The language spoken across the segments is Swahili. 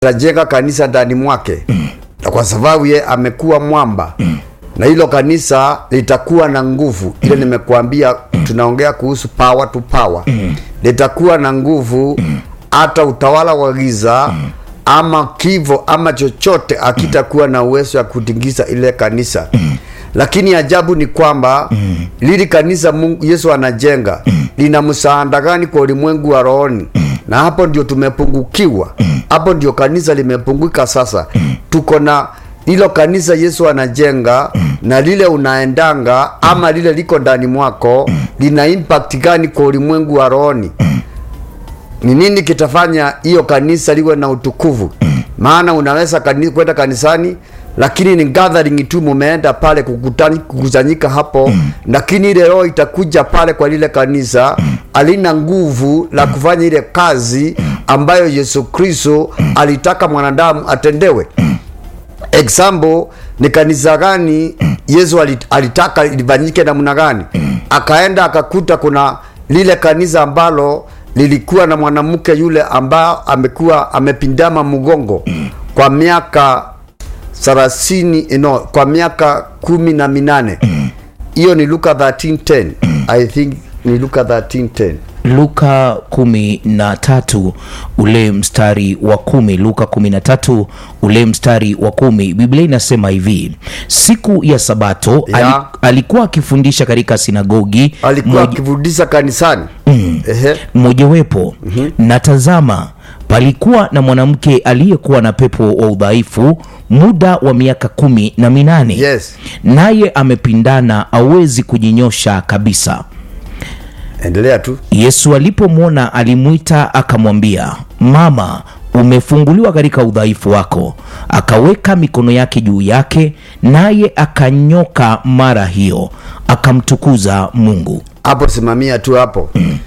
atajenga kanisa ndani mwake na kwa sababu ye amekuwa mwamba na hilo kanisa litakuwa na nguvu ile nimekuambia tunaongea kuhusu power to power litakuwa na nguvu hata utawala wa giza ama kivo ama chochote akitakuwa na uwezo wa kutingiza ile kanisa lakini ajabu ni kwamba lili kanisa Mungu, Yesu anajenga lina msaada gani kwa ulimwengu wa rohoni? Na hapo ndio tumepungukiwa, hapo ndio kanisa limepunguka. Sasa tuko na hilo kanisa Yesu anajenga na lile unaendanga ama lile liko ndani mwako lina impact gani kwa ulimwengu wa rohoni? ni nini kitafanya hiyo kanisa liwe na utukufu? Maana unaweza kani, kwenda kanisani lakini ni gathering tu, mumeenda pale kukutani, kukusanyika hapo, lakini ile roho itakuja pale kwa lile kanisa alina nguvu la kufanya ile kazi ambayo Yesu Kristo alitaka mwanadamu atendewe. Example ni kanisa gani Yesu alit- alitaka lifanyike namna gani? Akaenda akakuta kuna lile kanisa ambalo lilikuwa na mwanamke yule ambaye amekuwa amepindama mgongo kwa miaka thelathini no, kwa miaka kumi na minane. Hiyo ni Luka 13:10 I think ni Luka 13:10 luka kumi na tatu ule mstari wa kumi luka kumi na tatu ule mstari wa kumi biblia inasema hivi siku ya sabato Ya. ali, alikuwa akifundisha katika sinagogi alikuwa moja- akifundisha kanisani ehe mojawapo na tazama palikuwa na mwanamke aliyekuwa na pepo wa udhaifu muda wa miaka kumi na minane Yes. naye amepindana awezi kujinyosha kabisa endelea tu yesu alipomwona alimwita akamwambia mama umefunguliwa katika udhaifu wako akaweka mikono yake juu yake naye akanyoka mara hiyo akamtukuza mungu hapo simamia tu hapo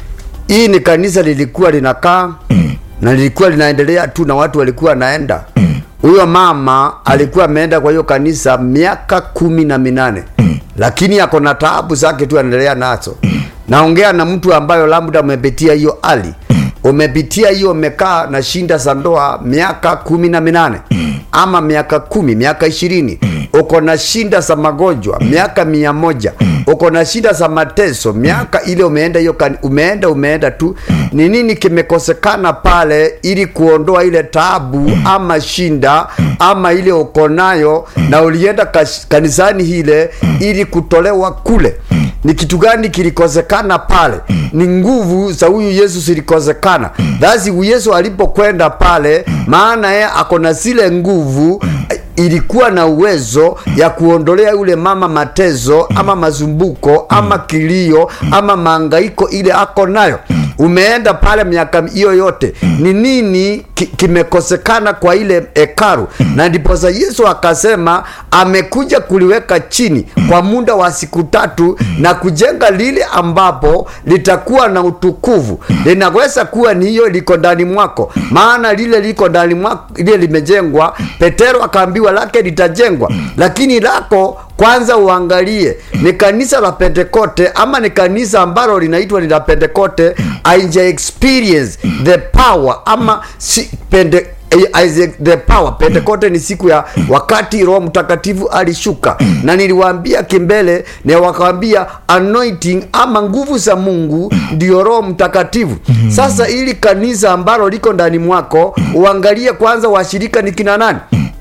hii ni kanisa lilikuwa linakaa na lilikuwa linaendelea tu na watu walikuwa wanaenda huyo mama alikuwa ameenda kwa hiyo kanisa miaka kumi na minane lakini ako na taabu zake tu anaendelea nazo naongea na mtu ambayo labda umepitia hiyo hali umepitia hiyo umekaa na shinda za ndoa miaka kumi na minane ama miaka kumi miaka ishirini uko na shinda za magonjwa miaka mia moja uko na shida za mateso miaka ile umeenda hiyo kani- umeenda umeenda tu ni nini kimekosekana pale ili kuondoa ile taabu ama shinda ama ile uko nayo na ulienda kash- kanisani hile ili kutolewa kule ni kitu gani kilikosekana pale ni nguvu za huyu yesu zilikosekana thasi yesu alipokwenda pale maana ye ako na zile nguvu ilikuwa na uwezo ya kuondolea yule mama matezo ama mazumbuko ama kilio ama maangaiko ile ako nayo umeenda pale miaka hiyo yote ni nini ki- kimekosekana kwa ile hekaru na ndiposa yesu akasema amekuja kuliweka chini kwa muda wa siku tatu na kujenga lile ambapo litakuwa na utukufu linaweza kuwa ni hiyo liko ndani mwako maana lile liko ndani mwako lile limejengwa petero akaambiwa lake litajengwa lakini lako kwanza uangalie ni kanisa la pentekote ama ni kanisa ambalo linaitwa ni la pentekote aija experience the power ama si, pende, eh, Isaac, the power pentekote ni siku ya wakati roho mtakatifu alishuka na niliwaambia kimbele na wakawambia anointing ama nguvu za mungu ndio roho mtakatifu sasa ili kanisa ambalo liko ndani mwako uangalie kwanza washirika ni kina nani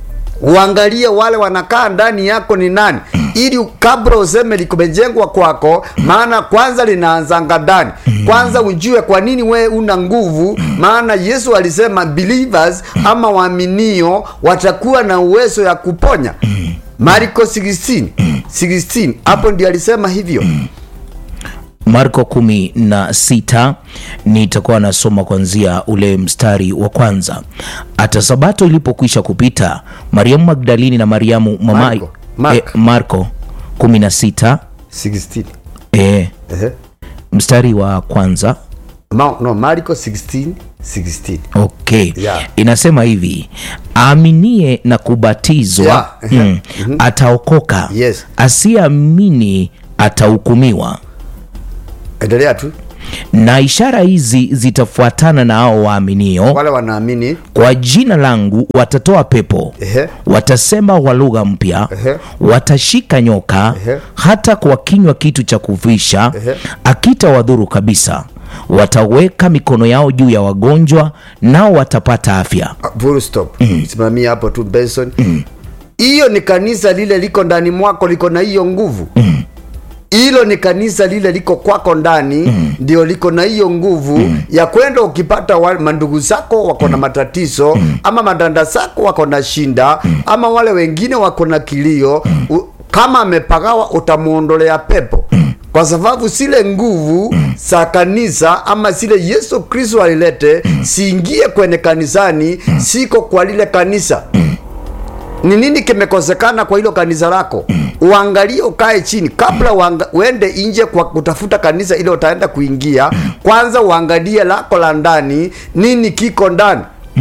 uangalie wale wanakaa ndani yako ni nani ili kabla useme likumejengwa kwako maana kwanza linaanzanga ndani kwanza ujue kwa nini we una nguvu maana yesu alisema believers ama waaminio watakuwa na uwezo ya kuponya marko 16 16 hapo ndio alisema hivyo marko kumi na sita nitakuwa nasoma kuanzia ule mstari wa kwanza hata sabato ilipokwisha kupita mariamu magdalini na mariamu mama Marko. Mark. eh, marko kumi na sita 16 eh, Ehe. mstari wa kwanza Ma, no marko 16 16 okay Yeah. inasema hivi aaminie na kubatizwa Yeah. mm, ataokoka Yes. asiyeamini atahukumiwa endelea tu na ishara hizi zitafuatana na hao waaminio wale wanaamini kwa jina langu watatoa pepo Ehe. watasema kwa lugha mpya Ehe. watashika nyoka Ehe. hata kwa kinywa kitu cha kuvisha Ehe. akitawadhuru kabisa wataweka mikono yao juu ya wagonjwa nao watapata afya Ah, full stop simamia hapo tu benson hiyo ni kanisa lile liko ndani mwako liko na hiyo nguvu hilo ni kanisa lile liko kwako ndani ndio liko na hiyo nguvu ya kwenda ukipata wa, mandugu zako wako na matatizo ama madanda zako wako na shinda ama wale wengine wako na kilio u, kama amepagawa utamuondolea pepo kwa sababu zile nguvu za kanisa ama zile yesu kristo alilete siingie kwenye kanisani siko kwa lile kanisa ni nini kimekosekana kwa hilo kanisa lako uangalie ukae chini kabla uanga, uende nje kwa kutafuta kanisa ile utaenda kuingia kwanza uangalie lako la ndani nini kiko ndani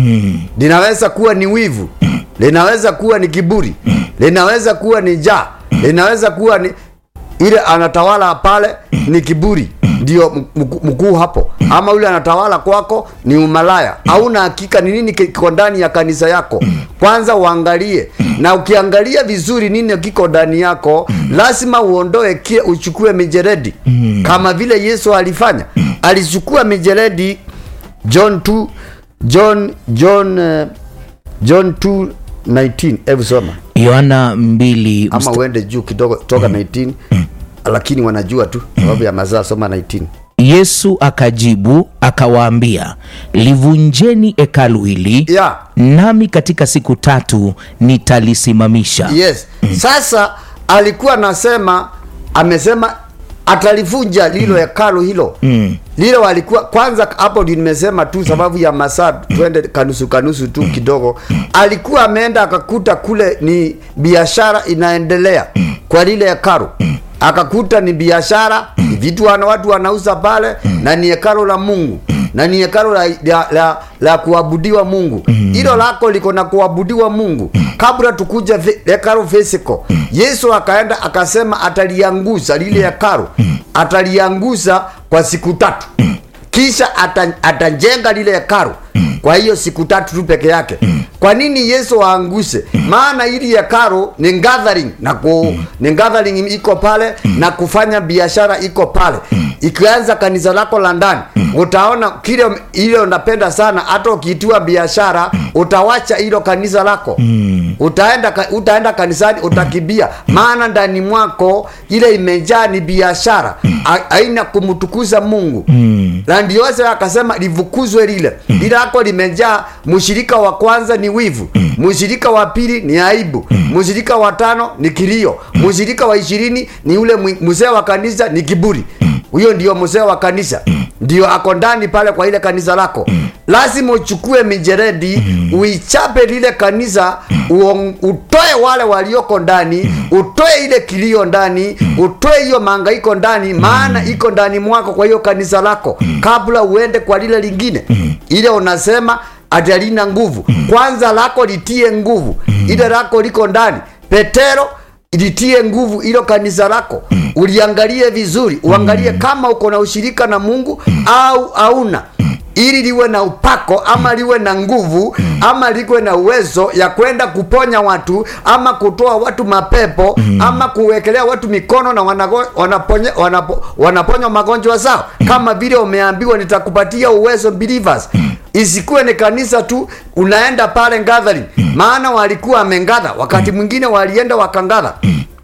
linaweza kuwa ni wivu linaweza kuwa ni kiburi linaweza kuwa ni jaa linaweza kuwa ni ile anatawala pale ni kiburi ndio mku- mkuu hapo ama yule anatawala kwako ni umalaya hauna hakika ni nini kiko ndani ya kanisa yako kwanza uangalie na ukiangalia vizuri nini kiko ndani yako lazima uondoe kile uchukue mijeredi kama vile yesu alifanya alichukua mijeredi john 2 john john uh, john 2 19 hebu soma yohana 2 ama uende juu kidogo toka 19 lakini wanajua tu sababu ya mazaa soma 19 yesu akajibu akawaambia livunjeni hekalu hili yeah. nami katika siku tatu nitalisimamisha yes sasa alikuwa anasema amesema atalivunja lilo hekalu hilo mm. lile walikuwa kwanza hapo ndio nimesema tu sababu ya masaa twende kanusu kanusu tu kidogo alikuwa ameenda akakuta kule ni biashara inaendelea kwa lile hekalu akakuta ni biashara ni vitu wana watu wanauza pale na ni hekalu la mungu na ni hekalu la, la, la, la kuabudiwa mungu hilo lako liko na kuabudiwa mungu kabla tukuja vi- hekalu physical yesu akaenda akasema atalianguza lile hekalu atalianguza kwa siku tatu kisha ata, atajenga lile hekalu kwa hiyo siku tatu tu peke yake kwa nini yesu aanguse maana ili hekalu ni gathering na ku, ni gathering iko pale na kufanya biashara iko pale ikianza kanisa lako la ndani utaona kile ile unapenda sana hata ukiitiwa biashara utawacha hilo kanisa lako utaenda ka- utaenda kanisani utakibia maana ndani mwako ile imejaa ni biashara Ha- haina kumtukuza mungu na ndio sasa akasema livukuzwe lile lile lako limejaa mshirika wa kwanza ni wivu mshirika wa pili ni aibu mshirika wa tano ni kilio mshirika wa ishirini ni ule mwi- mzee wa kanisa ni kiburi huyo ndio mzee wa kanisa ndio ako ndani pale kwa ile kanisa lako lazima uchukue mijeredi uichape lile kanisa uong- utoe wale walioko ndani utoe ile kilio ndani utoe hiyo mangaiko ndani maana iko ndani mwako kwa hiyo kanisa lako kabla uende kwa lile lingine ile unasema ati halina nguvu kwanza lako litie nguvu ile lako liko ndani petero litie nguvu hilo kanisa lako uliangalie vizuri uangalie kama uko na ushirika na mungu au hauna ili liwe na upako ama liwe na nguvu ama liwe na uwezo ya kwenda kuponya watu ama kutoa watu mapepo ama kuwekelea watu mikono na wanago- wanaponya, wanapo, wanaponywa magonjwa zao kama vile umeambiwa nitakupatia uwezo believers isikuwe ni kanisa tu unaenda pale gathering maana walikuwa amengadha wakati mwingine walienda wakangadha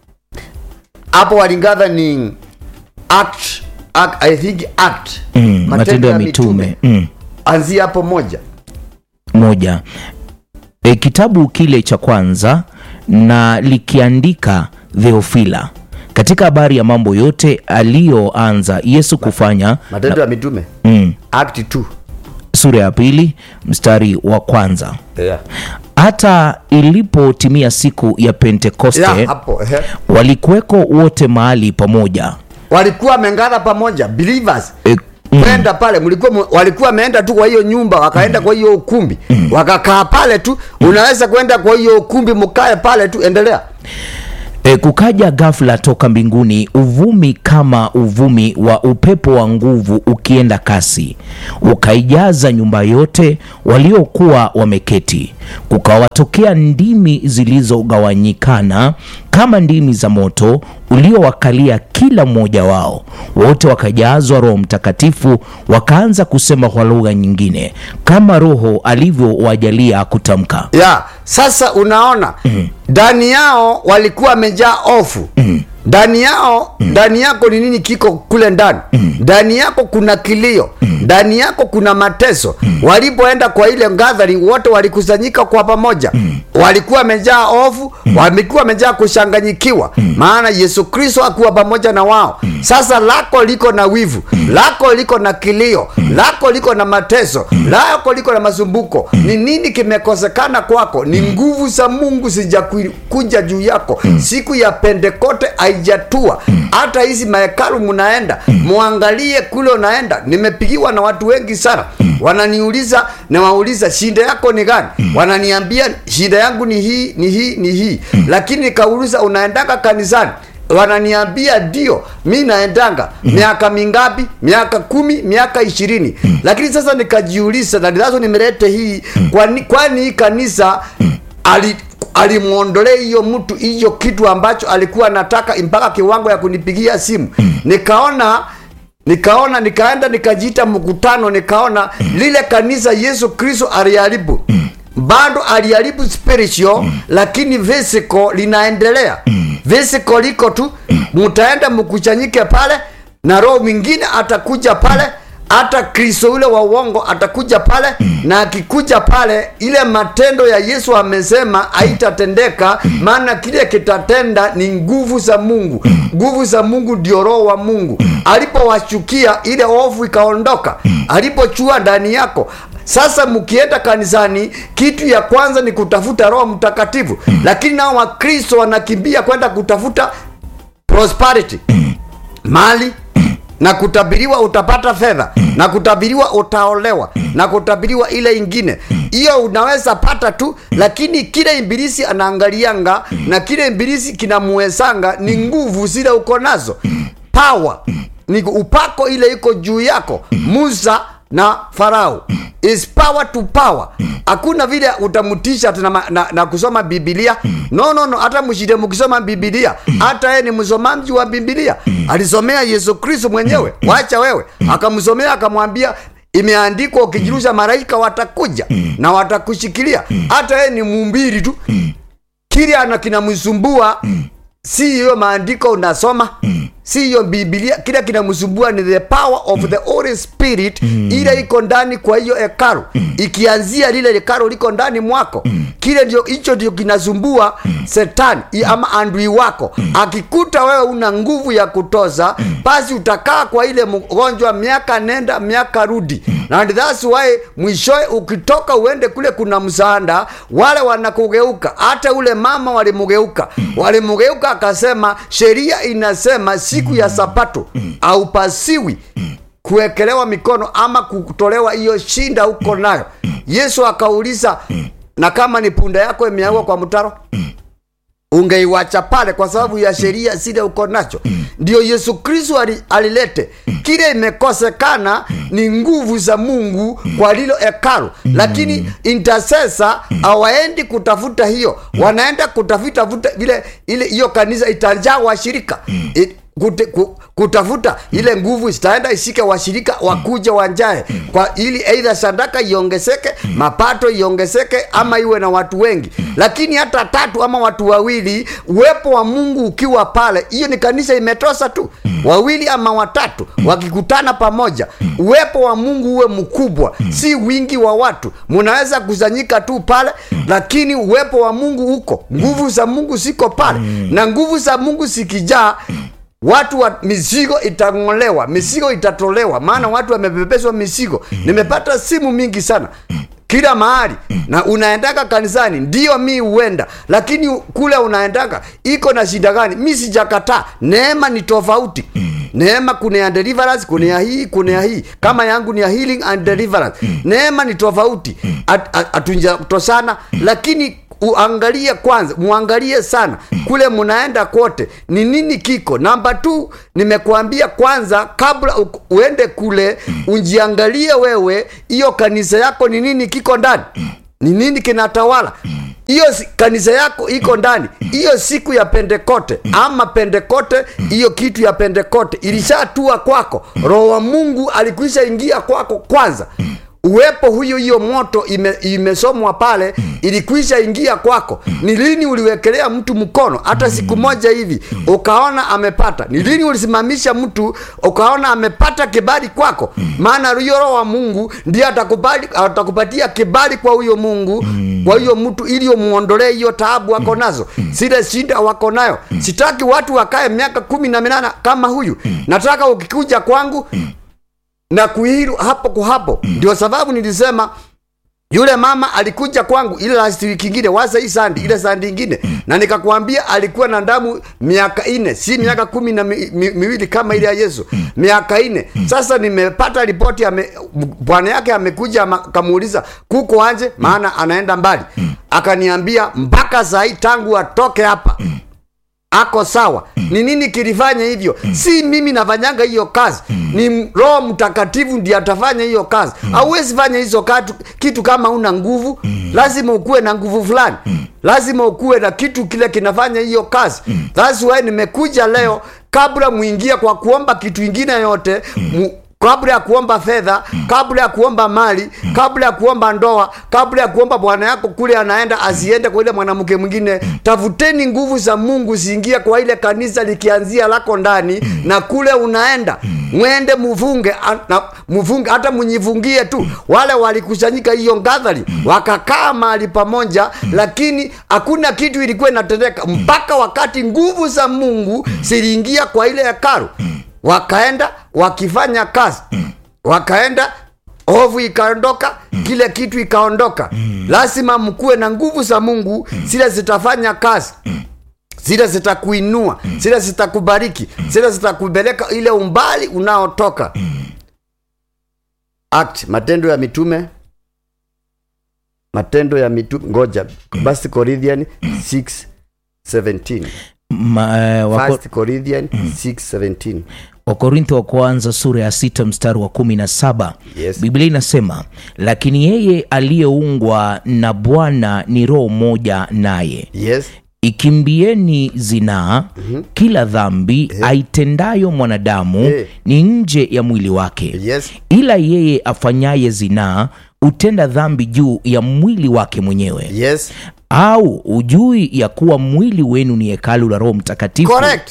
hapo walingadha ni act, act, I think act mm, matendo ya mitume mm. anzia hapo moja moja e, kitabu kile cha kwanza na likiandika theofila katika habari ya mambo yote aliyoanza yesu kufanya matendo ya mitume mm, act 2 sura ya pili mstari wa kwanza yeah. hata ilipotimia siku ya pentekoste yeah, hapo ehe. walikuweko wote mahali pamoja walikuwa wamengadha pamoja believers e, mm, kwenda pale mlikuwa mu- walikuwa wameenda tu kwa hiyo nyumba wakaenda kwa hiyo ukumbi wakakaa pale tu unaweza kwenda kwa hiyo ukumbi mkae pale tu endelea E, kukaja ghafla toka mbinguni uvumi kama uvumi wa upepo wa nguvu ukienda kasi, ukaijaza nyumba yote waliokuwa wameketi. Kukawatokea ndimi zilizogawanyikana kama ndimi za moto uliowakalia kila mmoja wao. Wote wakajazwa Roho Mtakatifu, wakaanza kusema kwa lugha nyingine kama Roho alivyowajalia kutamka. ya sasa unaona ndani yao walikuwa wamejaa ofu ndani yao ndani yako ni nini kiko kule ndani ndani yako kuna kilio ndani yako kuna mateso walipoenda kwa ile gathering wote walikusanyika kwa pamoja walikuwa wamejaa ofu walikuwa wamejaa kushanganyikiwa maana yesu kristo akuwa pamoja na wao sasa lako liko na wivu lako liko na kilio lako liko na mateso lako liko na masumbuko ni nini kimekosekana kwako ni nguvu za mungu sijakuja juu yako siku ya pentekote haijatua hata hizi mahekalu mnaenda mwangalie kule unaenda nimepigiwa na watu wengi sana wananiuliza nawauliza shida yako ni gani wananiambia shida yangu ni hii ni hii ni hii lakini nikauliza unaendaka kanisani wananiambia ndio mi naendanga miaka mingapi miaka kumi miaka ishirini lakini sasa nikajiuliza na ndilazo nimelete hii kwani kwani hii kanisa ali alimwondolea hiyo mtu hiyo kitu ambacho alikuwa anataka mpaka kiwango ya kunipigia simu nikaona nikaona nikaenda nikajiita mkutano nikaona lile kanisa yesu kristo aliharibu bado aliharibu spiritual lakini physical linaendelea physical liko tu mutaenda mkuchanyike pale na roho mwingine atakuja pale hata kristo yule wa uongo atakuja pale na akikuja pale ile matendo ya yesu amesema haitatendeka maana kile kitatenda ni nguvu za mungu nguvu za mungu ndio roho wa mungu alipowashukia ile ovu ikaondoka alipochua ndani yako sasa mkienda kanisani kitu ya kwanza ni kutafuta roho mtakatifu lakini nao wakristo wanakimbia kwenda kutafuta prosperity mali na kutabiriwa utapata fedha na kutabiriwa utaolewa na kutabiriwa ile ingine hiyo unaweza pata tu lakini kile ibilisi anaangalianga na kile ibilisi kinamuwezanga ni nguvu zile uko nazo power ni upako ile iko juu yako musa na farao is power to power hakuna vile utamutisha na, na, na, na kusoma bibilia no no no hata mshinde mkisoma bibilia hata yeye ni msomaji wa bibilia alisomea yesu kristo mwenyewe wacha wewe akamsomea akamwambia imeandikwa ukijirusha malaika watakuja na watakushikilia hata yeye ni mumbiri tu kile ana kinamsumbua si hiyo maandiko unasoma si hiyo bibilia kile kinamsumbua ni the power of the holy spirit ile iko ndani kwa hiyo hekalu ikianzia lile hekalu liko ndani mwako kile ndio hicho ndio kinasumbua setani i- ama andui wako akikuta wewe una nguvu ya kutoza basi utakaa kwa ile mgonjwa miaka nenda miaka rudi na and that's why mwishowe ukitoka uende kule kuna msaada wale wanakugeuka hata ule mama walimugeuka walimugeuka akasema sheria inasema siku ya sapato aupasiwi kuwekelewa mikono ama kutolewa hiyo shinda huko nayo yesu akauliza na kama ni punda yako imeagwa kwa mtaro ungeiwacha pale kwa sababu ya sheria zile uko nacho ndio yesu kristo ali- alilete kile imekosekana ni nguvu za mungu kwa lilo hekalu lakini intercessor hawaendi kutafuta hiyo wanaenda kutafuta vuta vile ile hiyo kanisa itajaa washirika It, kute, ku, kutafuta ile nguvu zitaenda ishike washirika wakuja wanjae kwa ili eidha sadaka iongezeke mapato iongezeke ama iwe na watu wengi lakini hata tatu ama watu wawili uwepo wa mungu ukiwa pale hiyo ni kanisa imetosa tu wawili ama watatu wakikutana pamoja uwepo wa mungu uwe mkubwa si wingi wa watu munaweza kusanyika tu pale lakini uwepo wa mungu uko nguvu za mungu ziko pale na nguvu za mungu zikijaa watu wa mizigo itang'olewa mizigo itatolewa maana watu wamebebeshwa mizigo nimepata simu mingi sana kila mahali na unaendaka kanisani ndio mi huenda lakini kule unaendaka iko na shida gani mi sijakataa neema ni tofauti neema kuna ya deliverance kuna ya hii kuna ya hii kama yangu ni ya healing and deliverance neema ni tofauti At- at- hatunjatosana lakini uangalie kwanza muangalie sana kule munaenda kote ni nini kiko namba t nimekuambia kwanza kabla u- uende kule unjiangalie wewe hiyo kanisa yako ni nini kiko ndani ni nini kinatawala hiyo si- kanisa yako iko ndani hiyo siku ya pentekote ama pentekote hiyo kitu ya pentekote ilishatua kwako roho wa mungu alikwisha ingia kwako kwanza uwepo huyo hiyo moto ime, imesomwa pale ilikwisha ingia kwako ni lini uliwekelea mtu mkono hata siku moja hivi ukaona amepata ni lini ulisimamisha mtu ukaona amepata kibali kwako maana huyo roho wa mungu ndiye atakubali atakupatia kibali kwa huyo mungu kwa hiyo mtu ili umuondolee hiyo taabu wako nazo zile shida wako nayo sitaki watu wakae miaka kumi na minane kama huyu nataka ukikuja kwangu na kuiru hapo kwa hapo ndio sababu nilisema yule mama alikuja kwangu ile last week ingine wasa hii sandi ile sandi ingine na nikakwambia alikuwa na damu miaka ine si miaka kumi na mi, mi, miwili kama ile ya yesu miaka ine sasa nimepata ripoti ame, bwana yake amekuja ama- akamuuliza kuko anje maana anaenda mbali akaniambia mpaka saa hii tangu atoke hapa ako sawa ni nini kilifanya hivyo si mimi nafanyanga hiyo kazi ni roho mtakatifu ndiye atafanya hiyo kazi hauwezi fanya hizo katu, kitu kama una nguvu lazima ukuwe na nguvu fulani lazima ukuwe na kitu kile kinafanya hiyo kazi thats why nimekuja leo kabla muingie kwa kuomba kitu ingine yote mu, kabla ya kuomba fedha kabla ya kuomba mali kabla ya kuomba ndoa kabla ya kuomba bwana yako kule anaenda asiende kwa ile mwanamke mwingine tafuteni nguvu za mungu ziingie kwa ile kanisa likianzia lako ndani na kule unaenda mwende mufunge a- na mufunge hata munyifungie tu wale walikusanyika hiyo gathering wakakaa mahali pamoja lakini hakuna kitu ilikuwa inatendeka mpaka wakati nguvu za mungu ziliingia kwa ile hekalu wakaenda wakifanya kazi wakaenda ovu ikaondoka kile kitu ikaondoka lazima mkuwe na nguvu za mungu zile zitafanya kazi zile zitakuinua zile zitakubariki zile zitakupeleka ile umbali unaotoka act matendo ya mitume matendo ya mitume ngoja basi corinthian 6 17 Ma, eh, wako, First Corinthian 6:17. wakorintho wa kwanza sura ya sita mstari wa kumi na saba Yes. biblia inasema lakini yeye aliyeungwa na bwana ni roho moja naye Yes. ikimbieni zinaa kila dhambi aitendayo mwanadamu Eh. ni nje ya mwili wake Yes. ila yeye afanyaye zinaa hutenda dhambi juu ya mwili wake mwenyewe Yes. au ujui ya kuwa mwili wenu ni hekalu la roho mtakatifu Correct.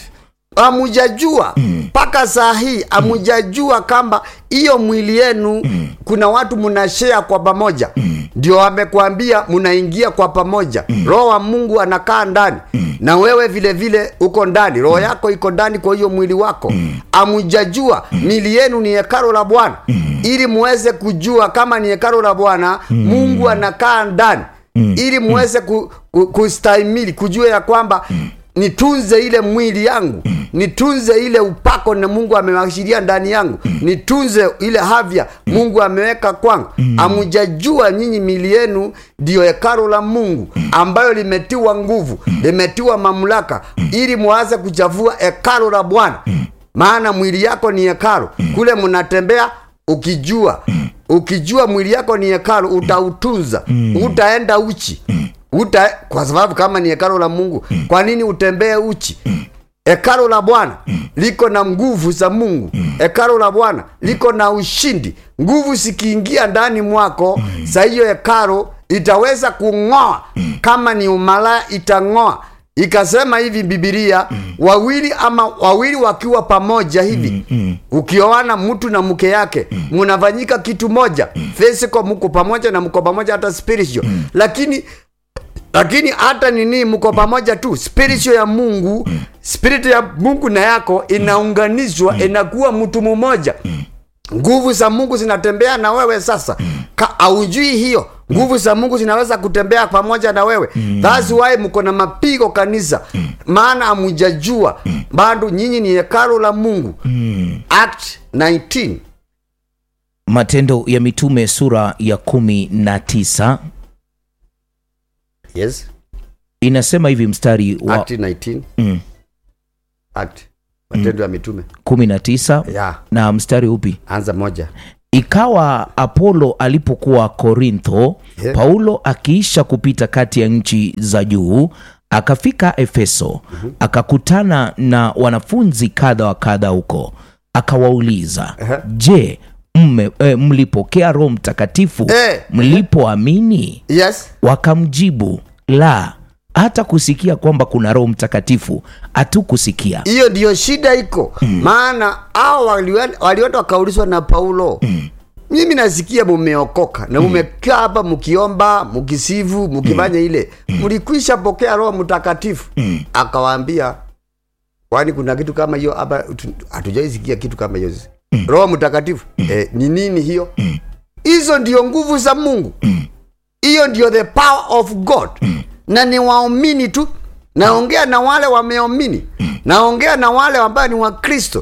Amujajua mpaka saa hii amujajua kwamba hiyo mwili yenu kuna watu mnashare kwa pamoja, ndio amekwambia mnaingia kwa pamoja. Roho wa Mungu anakaa ndani na wewe vile vile uko ndani, roho yako iko ndani kwa hiyo mwili wako. Amujajua mili yenu ni hekalo la Bwana, ili muweze kujua kama ni hekalo la Bwana, Mungu anakaa ndani ili muweze ku, ku, kustahimili kujua ya kwamba nitunze ile mwili yangu nitunze ile upako na mungu amewashiria ndani yangu nitunze ile havya mungu ameweka kwangu amujajua nyinyi mili yenu ndiyo hekalo la mungu ambayo limetiwa nguvu limetiwa mamlaka ili muanze kuchafua hekalo la bwana maana mwili yako ni hekalo kule mnatembea ukijua ukijua mwili yako ni hekalu utautunza utaenda uchi uta kwa sababu kama ni hekalo la mungu kwa nini utembee uchi hekalo la bwana liko na nguvu za mungu hekalo la bwana liko na ushindi nguvu zikiingia ndani mwako za hiyo hekalo itaweza kung'oa kama ni umalaya itang'oa ikasema hivi bibilia wawili ama wawili wakiwa pamoja hivi ukioana mtu na mke yake munafanyika kitu moja physical mko pamoja na mko pamoja hata spiritual lakini lakini hata nini mko pamoja tu spiritual ya mungu spirit ya mungu na yako inaunganishwa inakuwa mtu mmoja nguvu za mungu zinatembea na wewe sasa Ka, aujui hiyo nguvu za mungu zinaweza kutembea pamoja na wewe thats why mko na mapigo kanisa maana amujajua bado nyinyi ni hekalo la mungu act 19 matendo ya mitume sura ya kumi na tisa yes inasema hivi mstari wa Act 19 mm, Act Matendo ya Mitume 19 ya na mstari upi anza moja ikawa apolo alipokuwa korintho Yeah. paulo akiisha kupita kati ya nchi za juu akafika efeso akakutana na wanafunzi kadha wa kadha huko akawauliza Aha. je mme, e, mlipokea roho mtakatifu Eh. mlipoamini yes wakamjibu la hata kusikia kwamba kuna roho mtakatifu hatukusikia hiyo ndiyo shida iko maana hao waliwen- walienda wakaulizwa na paulo mimi nasikia mumeokoka na mumekaa hapa mkiomba mkisifu mkifanya ile mlikwisha pokea roho mtakatifu akawaambia kwani kuna kitu kama hiyo hapa tu- hatujaisikia kitu kama hiyo roho mtakatifu eh, ni nini hiyo hizo ndio nguvu za mungu hiyo ndio the power of god na ni waumini tu naongea na wale wameamini naongea na wale ambao ni wakristo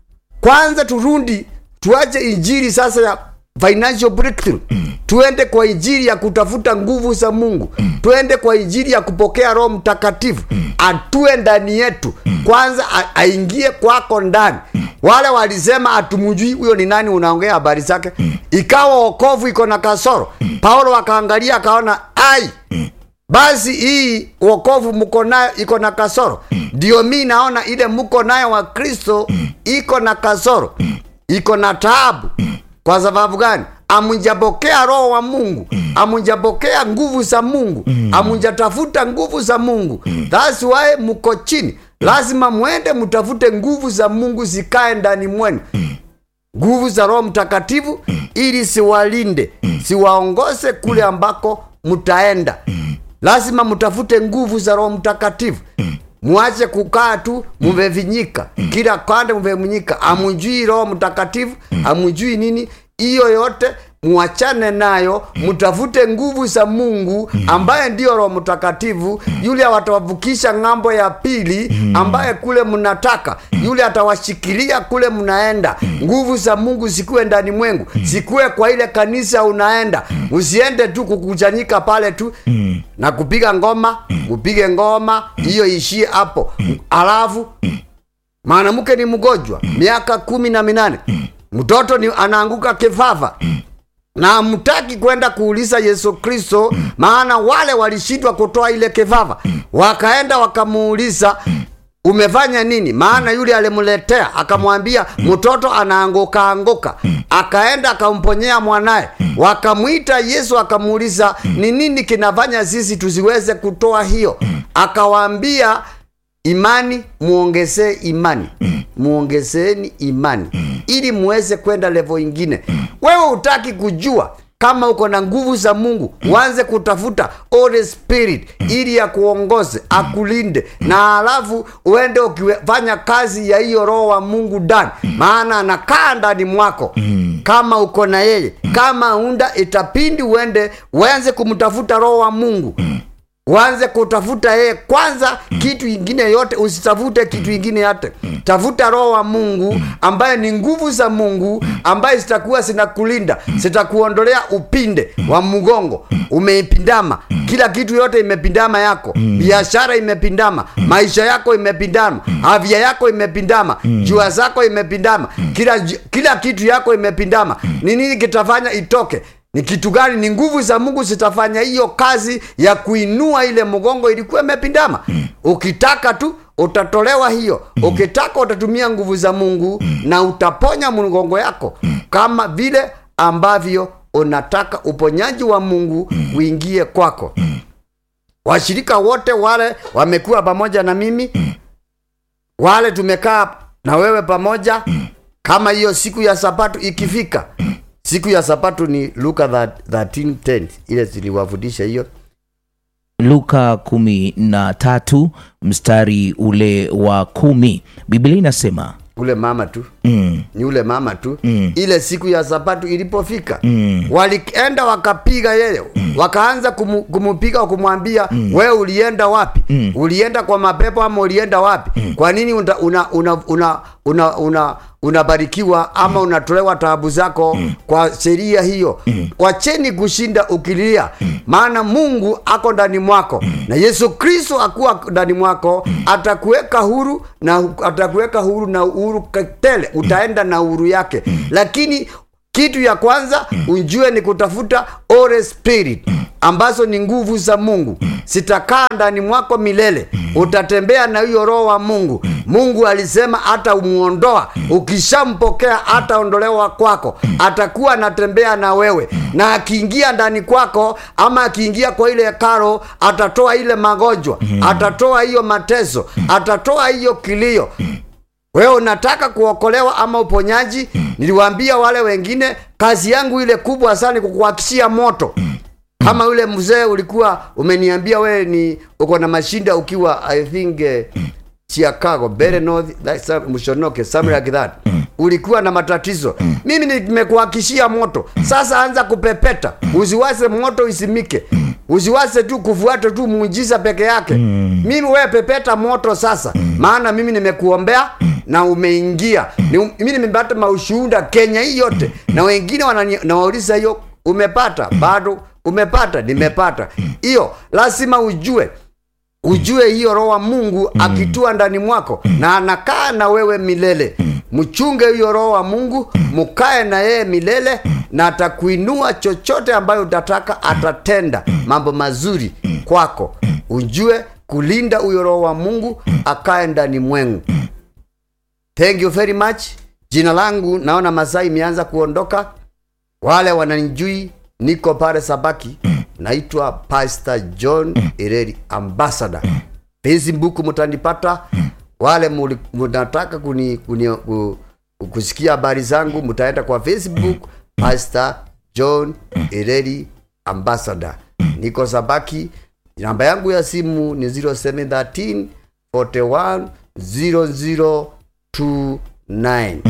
kwanza turundi tuache injili sasa ya financial breakthrough tuende kwa injili ya kutafuta nguvu za mungu tuende kwa injili ya kupokea roho mtakatifu atue ndani yetu kwanza a- aingie kwako ndani wale walisema atumujui huyo ni nani unaongea habari zake ikawa wokovu iko na kasoro paulo akaangalia akaona ai basi hii wokovu mko nayo iko na kasoro ndio mi naona ile mko nayo wa kristo iko na kasoro iko na taabu kwa sababu gani amunjapokea roho wa mungu amunjapokea nguvu za mungu amunjatafuta nguvu za mungu thats why mko chini lazima mwende mtafute nguvu za mungu zikae ndani mwenu nguvu za roho mtakatifu ili siwalinde siwaongoze kule ambako mtaenda lazima mtafute nguvu za roho mtakatifu mwache kukaa tu mumevinyika kila kande mumevinyika amujui roho mtakatifu amujui nini hiyo yote mwachane nayo mtafute nguvu za mungu ambaye ndiyo roho mtakatifu yule atawavukisha ng'ambo ya pili ambaye kule mnataka yule atawashikilia kule mnaenda nguvu za mungu zikuwe ndani mwengu zikuwe kwa ile kanisa unaenda usiende tu kukuchanyika pale tu na kupiga ngoma upige ngoma hiyo ishie hapo alafu mwanamke ni mgonjwa miaka kumi na minane mtoto ni anaanguka kifafa na hamtaki kwenda kuuliza yesu kristo maana wale walishindwa kutoa ile kifafa wakaenda wakamuuliza umefanya nini maana yule alimletea akamwambia mtoto anaanguka anguka akaenda akamponyea mwanaye wakamwita yesu akamuuliza ni nini kinafanya sisi tusiweze kutoa hiyo akawaambia imani muongezee imani muongezeeni imani ili muweze kwenda levo ingine wewe utaki kujua kama uko na nguvu za mungu uanze kutafuta Holy spirit ili akuongoze akulinde na alafu uende ukifanya kazi ya hiyo roho wa mungu ndani maana anakaa ndani mwako kama uko na yeye kama unda itapindi uende uanze kumtafuta roho wa mungu uanze kutafuta yeye kwanza kitu ingine yote usitafute kitu ingine yote tafuta roho wa mungu ambaye ni nguvu za mungu ambaye zitakuwa zinakulinda zitakuondolea upinde wa mgongo umeipindama kila kitu yote imepindama yako biashara imepindama maisha yako imepindama afya yako imepindama jua zako imepindama kila, kila kitu yako imepindama ni nini kitafanya itoke ni kitu gani ni nguvu za mungu zitafanya hiyo kazi ya kuinua ile mgongo ilikuwa imepindama ukitaka tu utatolewa hiyo ukitaka utatumia nguvu za mungu na utaponya mgongo yako kama vile ambavyo unataka uponyaji wa mungu uingie kwako washirika wote wale wamekuwa pamoja na mimi wale tumekaa na wewe pamoja kama hiyo siku ya sabato ikifika siku ya sabato ni luka 13:10 ile ziliwafundisha hiyo luka kumi na tatu mstari ule wa kumi biblia inasema ule mama tu mm, ni ule mama tu Mm. ile siku ya sabato ilipofika Mm. walienda wakapiga yeye wakaanza kumu, kumupiga kumwambia wewe ulienda wapi ulienda kwa mapepo ama ulienda wapi kwa nini una, una, una, una, una una unabarikiwa ama unatolewa taabu zako kwa sheria hiyo wacheni kushinda ukilia maana mungu ako ndani mwako na yesu kristo akuwa ndani mwako atakuweka huru na atakuweka huru na uhuru tele utaenda na uhuru yake lakini kitu ya kwanza ujue ni kutafuta Holy Spirit ambazo ni nguvu za Mungu sitakaa ndani mwako milele utatembea na hiyo roho wa Mungu Mungu alisema hata umuondoa ukishampokea hataondolewa kwako atakuwa anatembea na wewe na akiingia ndani kwako ama akiingia kwa ile karo atatoa ile magonjwa atatoa hiyo mateso atatoa hiyo kilio wewe unataka kuokolewa ama uponyaji niliwaambia wale wengine kazi yangu ile kubwa sana ni kukuhakishia moto kama yule mzee ulikuwa umeniambia wewe ni uko na mashinda ukiwa i think uh, chicago Bere north like some, mshonoke something like that ulikuwa na matatizo mimi nimekuhakishia moto sasa anza kupepeta usiwase moto isimike usiwase tu kufuata tu muujiza peke yake mimi wewe pepeta moto sasa maana mimi nimekuombea na umeingia Ni- mimi nimepata maushuhuda kenya hii yote na wengine wanani- nawauliza hiyo umepata bado umepata nimepata hiyo lazima ujue ujue hiyo roho wa mungu akitua ndani mwako na anakaa na wewe milele mchunge hiyo roho wa mungu mukae na yeye milele na atakuinua chochote ambayo utataka atatenda mambo mazuri kwako ujue kulinda huyo roho wa mungu akae ndani mwengu thank you very much jina langu naona masaa imeanza kuondoka wale wananijui niko pale sabaki naitwa pastor john ireri ambassador facebook mtanipata wale muli- mnataka kuni, kuni, ku, kusikia habari zangu mtaenda kwa facebook pastor john ireri ambassador niko sabaki namba yangu ya simu ni 0713 41 0029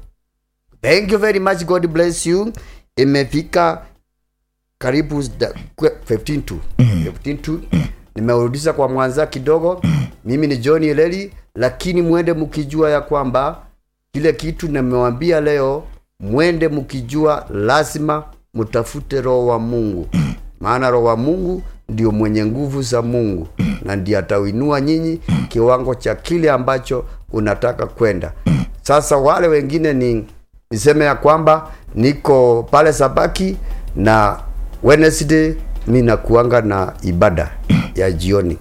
thank you very much god bless you imefika karibu da- kwe- 15 tu 15 tu nimeurudisha kwa mwanza kidogo mimi ni john eleli lakini mwende mkijua ya kwamba kile kitu nimewambia leo mwende mkijua lazima mtafute roho wa mungu maana roho wa mungu ndio mwenye nguvu za mungu na ndiye atawinua nyinyi kiwango cha kile ambacho unataka kwenda sasa wale wengine ni niseme ya kwamba niko pale sabaki na wednesday mi nakuanga na ibada ya jioni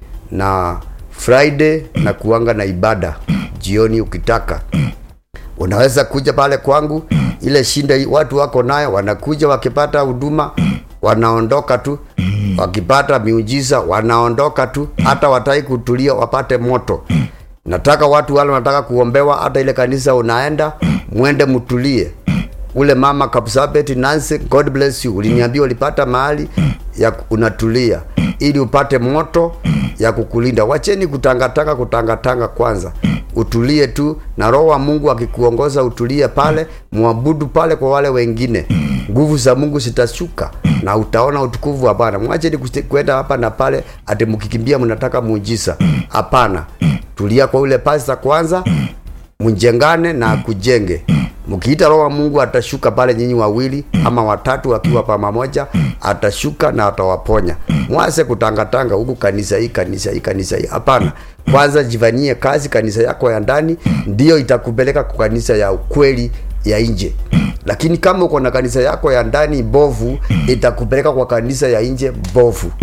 na friday nakuanga na ibada jioni ukitaka unaweza kuja pale kwangu ile shinda hii watu wako nayo wanakuja wakipata huduma wanaondoka tu wakipata miujiza wanaondoka tu hata watai kutulia wapate moto nataka watu wale wanataka kuombewa hata ile kanisa unaenda mwende mtulie ule mama Kapsabet Nancy, God bless you. Uliniambia ulipata mahali ya ku- unatulia ili upate moto ya kukulinda. Wacheni kutangatanga kutangatanga kwanza, utulie tu, na Roho wa Mungu akikuongoza utulie pale, mwabudu pale kwa wale wengine. Nguvu za Mungu zitashuka na utaona utukufu wa Bwana. Mwacheni kuste- kwenda hapa na pale, ati mkikimbia mnataka muujiza. Hapana, tulia kwa ule pasta kwanza, mjengane na akujenge mkiita roho wa mungu atashuka pale nyinyi wawili ama watatu akiwa pamoja atashuka na atawaponya mwase kutangatanga huku kanisa hii kanisa hii kanisa hii hapana kwanza jivanie kazi kanisa yako ya ndani ndiyo itakupeleka kwa kanisa ya ukweli ya nje lakini kama uko na kanisa yako ya ndani bovu itakupeleka kwa kanisa ya nje bovu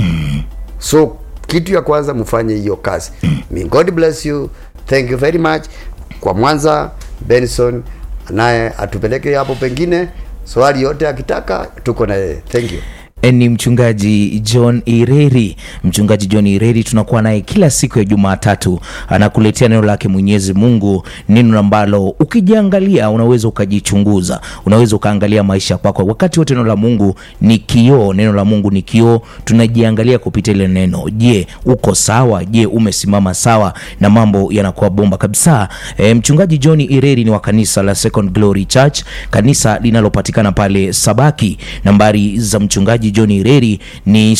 so kitu ya kwanza mfanye hiyo kazi May god bless you thank you very much kwa mwanza benson naye atupeleke hapo pengine swali yote akitaka tuko na yeye thank you ni mchungaji john ireri mchungaji john ireri tunakuwa naye kila siku ya jumatatu anakuletea neno lake mwenyezi mungu neno ambalo ukijiangalia unaweza ukajichunguza unaweza ukaangalia maisha kwako wakati wote neno la mungu ni kioo neno la mungu ni kioo tunajiangalia kupitia ile neno je uko sawa je umesimama sawa na mambo yanakuwa bomba kabisa e, mchungaji john ireri ni wa kanisa la second glory church kanisa linalopatikana pale sabaki nambari za mchungaji john ireri ni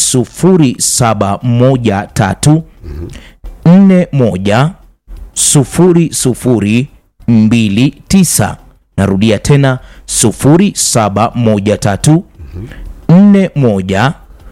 0713 41 sufuri sufuri 0713 narudia tena 0713 41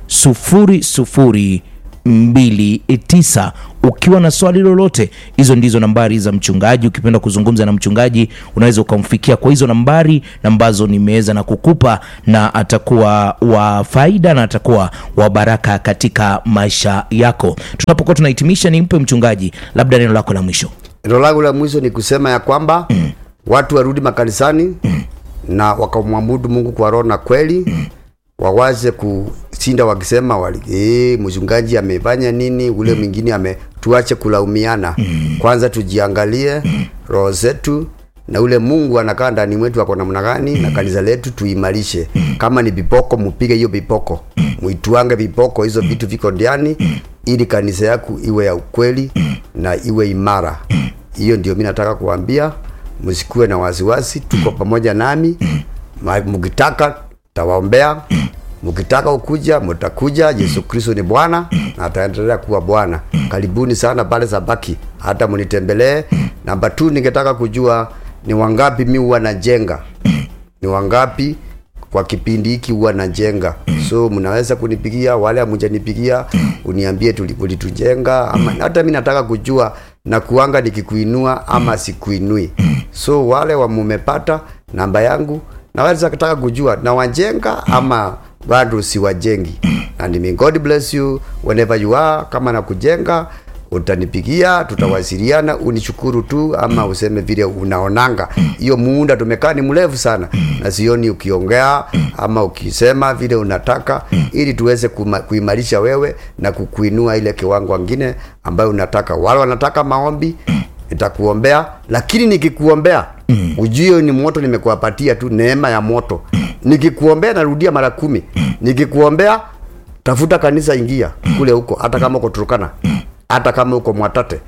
0029 ukiwa na swali lolote hizo ndizo nambari za mchungaji ukipenda kuzungumza na mchungaji unaweza ukamfikia kwa hizo nambari ambazo nimeweza na kukupa na atakuwa wa faida na atakuwa wa baraka katika maisha yako tunapokuwa tunahitimisha nimpe mchungaji labda neno lako la mwisho neno langu la mwisho ni kusema ya kwamba watu warudi makanisani na wakamwabudu mungu kwa roho na kweli wawaze kushinda wakisema wali, e, mchungaji amefanya nini ule mwingine ame tuache kulaumiana kwanza tujiangalie roho zetu na ule mungu anakaa ndani mwetu ako namna gani na kanisa letu tuimarishe kama ni vipoko mupige hiyo vipoko muitwange vipoko hizo vitu viko ndani ili kanisa yaku iwe ya ukweli na iwe imara hiyo ndio mi nataka kuambia msikuwe na wasiwasi tuko pamoja nami Ma- mkitaka tawaombea mkitaka ukuja mtakuja yesu kristo ni bwana na ataendelea kuwa bwana karibuni sana pale sabaki hata mnitembelee namba tu ningetaka kujua ni wangapi mi huwa najenga ni wangapi kwa kipindi hiki huwa najenga so mnaweza kunipigia wale amujanipigia uniambie tuli- ulitujenga ama hata mi nataka kujua na kuanga nikikuinua ama sikuinui so wale wa mumepata namba yangu naweza kutaka kujua na wajenga ama bado siwajengi and may god bless you whenever you are kama na kujenga utanipigia tutawasiliana unishukuru tu ama useme vile unaonanga hiyo muunda tumekaa ni mrefu sana na sioni ukiongea ama ukisema vile unataka ili tuweze kuma- kuimarisha wewe na kukuinua ile kiwango wengine ambayo unataka wale wanataka maombi nitakuombea lakini nikikuombea mm. ujue ni moto nimekuwapatia tu neema ya moto nikikuombea narudia mara kumi nikikuombea tafuta kanisa ingia kule huko hata kama uko turukana hata kama uko mwatate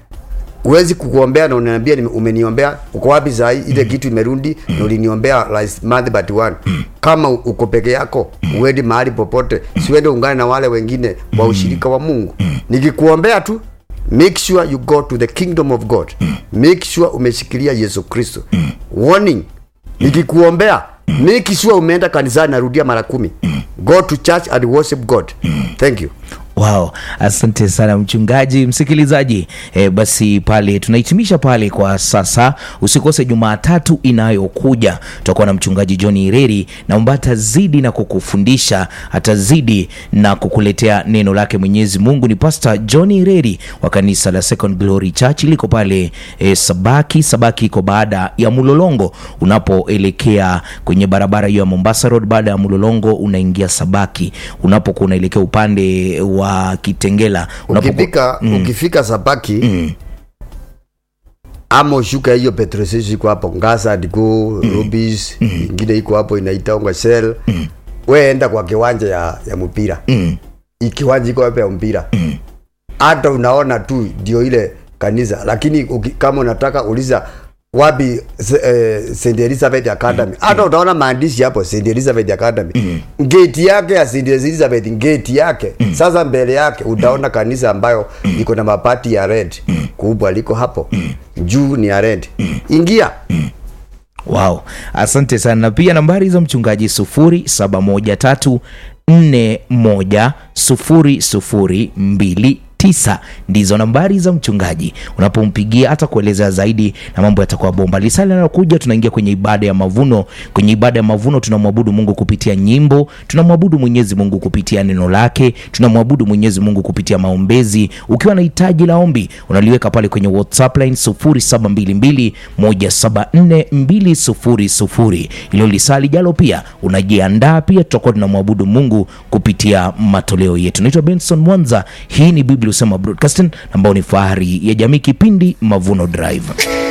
huwezi kukuombea na unaniambia nime- umeniombea uko wapi saa hii ile kitu imerundi na uliniombea last month but one kama u- uko peke yako uendi mahali popote siwende ungane na wale wengine wa ushirika wa mungu nikikuombea tu make sure you go to the kingdom of god make sure umeshikilia yesu kristo warning nikikuombea make sure umeenda kanisani narudia mara kumi go to church and worship god thank you Wow, asante sana mchungaji. Msikilizaji e, basi pale tunahitimisha pale kwa sasa. Usikose Jumatatu inayokuja tutakuwa na mchungaji John Ireri na ambaye atazidi na kukufundisha, atazidi na kukuletea neno lake Mwenyezi Mungu. Ni Pastor John Ireri wa kanisa la Second Glory Church liko pale e, Sabaki. Sabaki iko baada ya Mulolongo, unapoelekea kwenye barabara hiyo ya Mombasa Road. Baada ya Mulolongo unaingia Sabaki, unapokuwa unaelekea upande wa Kitengela unapokuwa ukifika ukifika sabaki ama ushuka hiyo petrol station iko hapo ngasa diko rubis ingine iko hapo inaitangwa shell we enda kwa kiwanja ya, ya mpira Hii kiwanja iko hapo ya mpira hata unaona tu ndio ile kanisa lakini uki, kama unataka uliza wapi se- eh, St Elizabeth Academy hata utaona maandishi hapo St Elizabeth Academy gate yake ya St Elizabeth gate yake sasa mbele yake utaona kanisa ambayo iko na mapati ya red kubwa liko hapo juu ni ya red ingia Wow, asante sana. Na pia nambari za mchungaji sufuri saba moja tatu nne moja sufuri sufuri mbili tisa ndizo nambari za mchungaji. Unapompigia hata kuelezea zaidi na mambo yatakuwa bomba. Lisali linalokuja tunaingia kwenye ibada ya mavuno. Kwenye ibada ya mavuno tunamwabudu Mungu kupitia nyimbo, tunamwabudu Mwenyezi Mungu kupitia neno lake, tunamwabudu Mwenyezi Mungu kupitia maombezi. Ukiwa na hitaji la ombi, unaliweka pale kwenye WhatsApp line 0722 174 200. Ilo lisali jalo pia unajiandaa pia, tutakuwa tunamwabudu Mungu kupitia matoleo yetu. Naitwa Benson Mwanza, hii ni Biblia Usema Broadcasting ambao ni fahari ya jamii, kipindi Mavuno Drive.